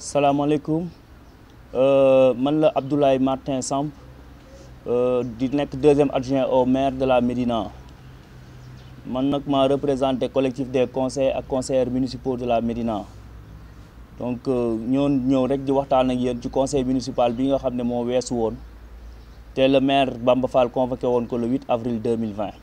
salaamaaleykum man la Abdoulaye Martin Samb di nekk deuxième adjoint au maire de la Médina man nag maa représenté collectif des conseils ak conseillers municipaux de la Médina donc ñoon ñëw rek di waxtaan ak yéen ci conseil municipal bi nga xam ne moo weesu woon te le maire Bamba Fall convoqué woon ko le 8 avril 2020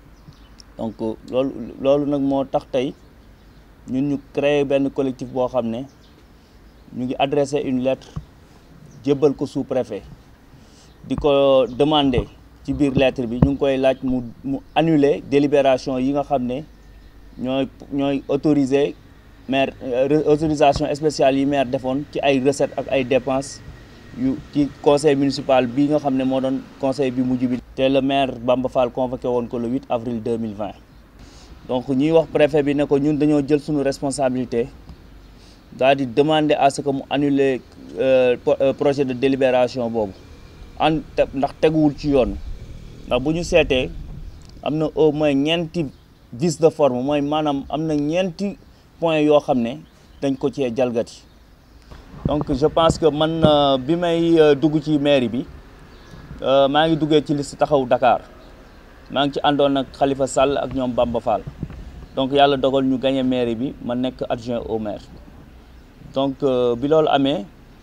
donc loolu loolu nag moo tax tey ñun ñu créé benn collectif boo xam ne ñu ngi adressé une lettre jébbal ko sous-préfet di ko demander ci biir lettre bi ñu ngi koy laaj mu mu annuler délibération yi nga xam ne ñooy ñooy autoriser maire autorisation spéciale yi maire defoon ci ay recettes ak ay dépenses yu ci conseil municipal bi nga xam ne moo doon conseil bi mujj bi. te le maire Bamba Fall convoqué woon ko le 8 avril 2020 donc ñuy wax préfet bi ne ko ñun dañoo jël suñu responsabilité. daal di demander à ce que mu annuler projet de délibération boobu an ndax teguwul ci yoon ndax bu ñu seetee am na au moins ñeenti vice de forme mooy maanaam am na ñeenti point yoo xam ne dañ ko cee jalgati donc je pense que man bi may dugg ci mairie bi maa ngi duggee ci liste taxaw Dakar maa ngi ci àndoon ak Khalifa Sall ak ñoom Bamba Fall donc yàlla dogal ñu gagné mairie bi ma nekk adjoint au maire donc bi loolu amee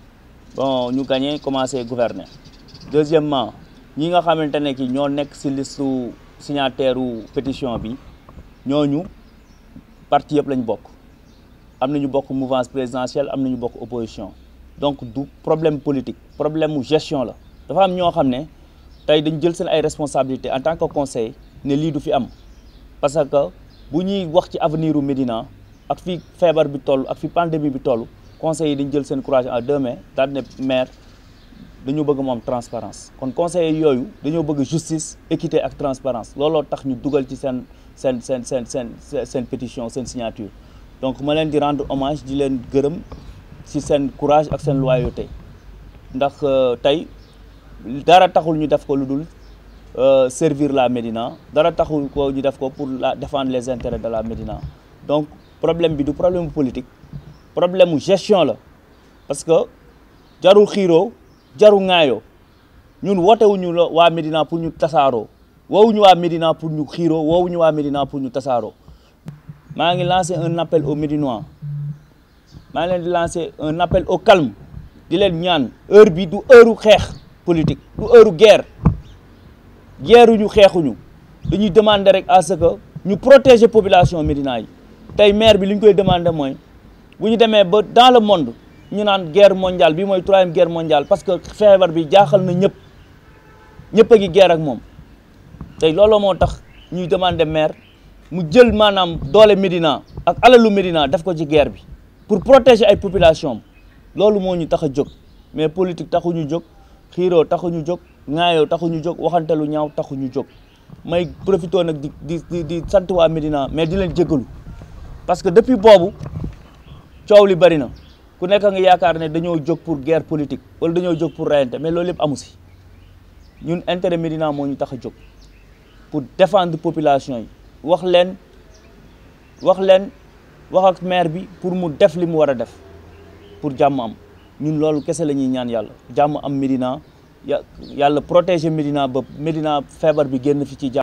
bon ñu gagné commencé gouverner deuxièmement ñi nga xamante ne ki ñoo nekk ci listu signataire u pétition bi ñooñu parti yëpp lañ bokk am nañu bokk mouvance présidentielle am nañu bokk opposition donc du problème politique problème mu gestion la dafa am ñoo xam ne tey dañ jël seen ay responsabilités en tant que conseil ne lii du fi am parce que bu ñuy wax ci avenir u Médina ak fi feebar bi toll ak fi pandémie bi toll conseil yi dañu jël seen courage en deux mains daal ne maire dañoo bëgg moom transparence kon conseillers yooyu dañoo bëgg justice équité ak transparence looloo tax ñu dugal ci seen seen seen seen seen seen pétition seen signature donc ma leen di rendre hommage di leen gërëm ci seen courage ak seen loyauté ndax tey dara taxul ñu def ko lu dul servir la Médina dara taxul ko ñu def ko pour la défendre les intérêts de la Médina donc problème bi du problème politique problème mu gestion la parce que jarul xiiroo jarul ŋaayoo ñun wootewuñu la waa Médina pour ñu tasaaroo woowuñu waa Médina pour ñu xiiroo woowuñu waa Médina pour ñu tasaaroo maa ngi lancé un appel aux Médinois maa ngi leen di lancé un appel au calme di leen ñaan heure bi du heure xeex politique du heure guerre guerruñu xeexuñu dañuy demander rek à ce que ñu protéger population Médina yi tey maire bi li ñu koy demander mooy bu ñu demee ba dans le monde ñu naan guerre mondiale bi mooy troisième guerre mondiale parce que feebar bi jaaxal na ñëpp ñëpp a ngi guerre ak moom tey looloo moo tax ñuy demander maire mu jël maanaam doole Médina ak alalu Médina def ko ci guerre bi pour protéger ay population loolu moo ñu tax a jóg mais politique taxuñu jóg xiiroo taxuñu jóg ŋaayoo taxuñu jóg waxante lu ñaaw taxuñu jóg may profité nag di di di sant waa Médina mais di leen jégalu parce que depuis boobu coow li bari na ku nekk nga yaakaar ne dañoo jóg pour guerre politique wala dañoo jóg pour reyante mais loolu yëpp amu si ñun intérêt Médina moo ñu tax a jóg pour défendre population yi wax leen wax leen wax ak maire bi pour mu def li mu war a def pour jàmm am ñun loolu kese la ñuy ñaan yàlla jàmm am Médina yàlla protéger Médina ba Médina feebar bi génn fi ci jàmm